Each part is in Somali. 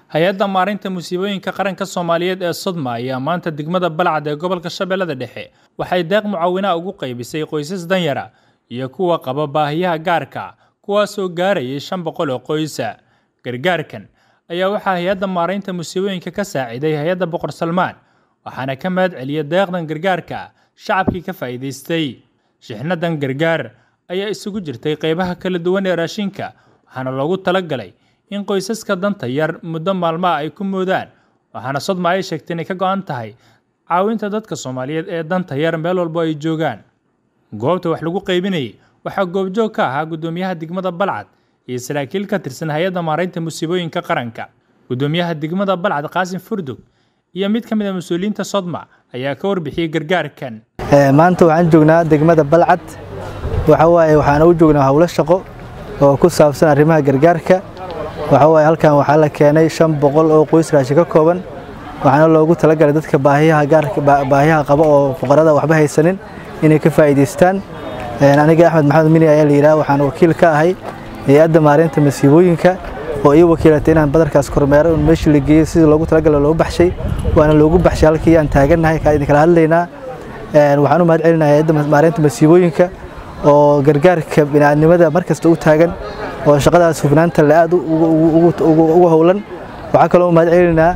hay-adda maareynta musiibooyinka qaranka soomaaliyeed ee sodma ayaa maanta degmada balcad ee gobolka shabeellada dhexe waxay deeq mucaawinaa ugu qaybisay qoysas danyara iyo kuwa qaba baahiyaha gaarka kuwaasoo gaarayay shan boqol oo qoysa gargaarkan ayaa waxaa hay-adda maareynta musiibooyinka ka saaciday hay-adda boqor salmaan waxaana ka mahad celiyay deeqdan gargaarka shacabkii ka faa'iidaystay shixnadan gargaar ayaa isugu jirtay qeybaha kala duwan ee raashinka waxaana loogu talagalay in qoysaska danta yar muddo maalmaha ay ku moodaan waxaana sodma ay sheegtay inay ka go-an tahay caawinta dadka soomaaliyeed ee danta yar meel walbo ay joogaan goobta wax lagu qaybinayay waxaa goobjoog ka ahaa guddoomiyaha degmada balcad iyo saraakiil ka tirsan hay-adda maareynta musiibooyinka qaranka guddoomiyaha degmada balcad qaasim furdug iyo mid ka mid a mas-uuliyiinta sodma ayaa ka warbixiyey gargaarkan maanta waxaan joognaa degmada balcad waxawaaye waxaan u joognaa howlo shaqo oo ku saabsan arrimaha gargaarka waxawaaye halkan waxaa la keenay shan boqol oo qoys raashin ka kooban waxaana loogu talagalay dadka baahiyaha gaarka baahiyaha qaba oo fuqarada waxba haysanin inay ka faa'iidaystaan aniga axmed maxamed mini ayaa la yidhaha waxaan wakiil ka ahay hay-adda maareynta masiibooyinka oo ii wakiilatay inaan badarkaas kormeero in meeshii la geeyey sidii loogu talagalay loogu baxshay waana loogu baxshay halkii aan taagannahay kaa idin kala hadlaynaa waxaan u mahad celinahay hay-adda maareynta masiibooyinka oo gargaarka bini'aadnimada mar kasta u taagan oo shaqadaas hufnaanta le aad ugu howlan waxaa kaloo u mahad celinaynaa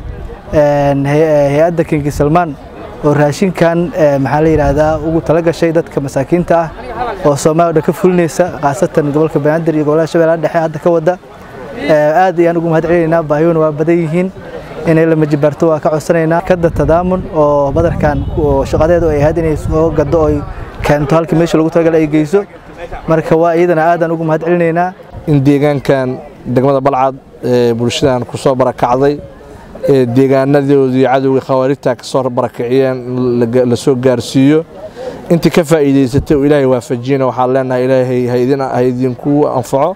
hay-adda kingi salmaan oo raashinkan maxaa la yidhaahdaa ugu talagashay dadka masaakiinta ah oo soomaaliya dhan ka fulinaysa khaasatan gobolka banaadir iyo gobolada shabeellaha dhexe hadda ka wada aad ayaan ugu mahad celinaynaa baahiyuhuna waa badan yihiin inay la majibaarto waa ka codsanaynaa kada tadaamun oo badarkan shaqadeedu ay ahayd inay soo gado oy keento halkii meesha lagu talagalay ay geyso marka waa iyadana aadaan ugu mahad celinaynaa in deegaankan degmada balcad ee bulshadan ku soo barakacday ee deegaanadoodii cadowga khawaarijta ka soo barakiciyeen la soo gaarsiiyo intii ka faa'iidaysatay oo ilaahay waafajiyana waxaan leenahay ilaahay ha idinku anfaco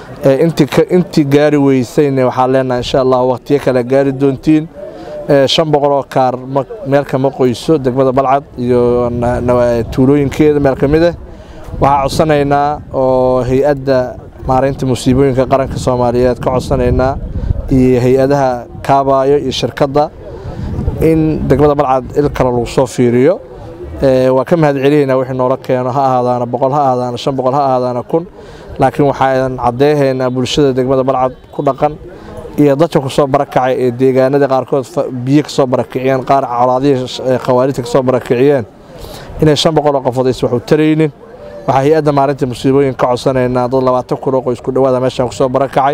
intii gaari weysayna waxaan leenahay insha allah waqtiyo kale gaari doontiin shan boqol oo kaar meel kama qoyso degmada balcad iyo tuulooyinkeeda meel ka mid ah waxaa codsanaynaa oo hay-adda maareynta musiibooyinka qaranka soomaaliyeed ka codsanaynaa iyo hay-adaha kaabaayo iyo shirkadda in degmada balcad il kale lagu soo fiiriyo waa ka mahad celihaynaa wixii noola keeno ha ahaadaana boqol ha ahaadaana shan boqol ha ahaadaana kun laakiin waxaan caddeehaynaa bulshada degmada balcad ku dhaqan iyo dadka ku soo barakacay ee deegaanada qaarkood biyo ka soo barakiciyeen qaar colaadihii khawaarijta ka soo barakiciyeen inay shan boqol oo qofood aysan wax u taraynin waxaa hay-adda maalinta musiibooyin ka codsanaynaa dad labaatan kun oo qoys ku dhowaada meeshaan ku soo barakacay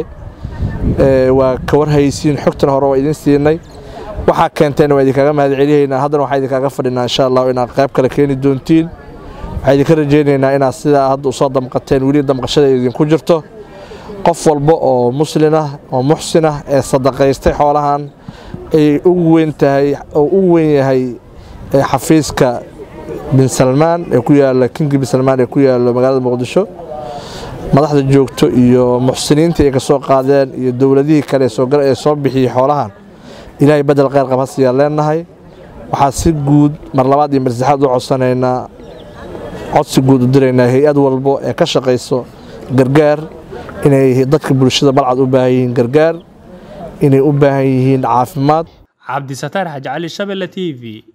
waa ka warhaysiin xogtan hore waa idin siinay waxaa keenteena waa idinkaga mahad celihaynaa haddana waxaa idinkaaga fadhinaa insha allah inaad qayb kale keeni doontiin waxaa idinka rajaynaynaa inaad sidaa hadda usoo damqateen weli damqashada idinku jirto qof walba oo muslin ah oo muxsin ah ee sadaqaystay xoolahan ay ugu weyn tahay oo u weyn yahay xafiiska bin salmaan ee ku yaala kingi bin salmaan ee ku yaalo magaalada muqdisho madaxda joogto iyo muxsiniinta ay ka soo qaadeen iyo dowladihii kale ee soo bixiyey xoolahan ilaahay bedel kheyr qab hasiyaa leenahay waxaa si guud mar labaad iyo mar saddexaad u codsanaynaa codsi guud u diraynaa hay-ad walbo ee ka shaqayso gargaar inay dadka bulshada balcad u baahan yihiin gargaar inay u baahan yihiin caafimaad cabdisataar xaji cali shabelle t v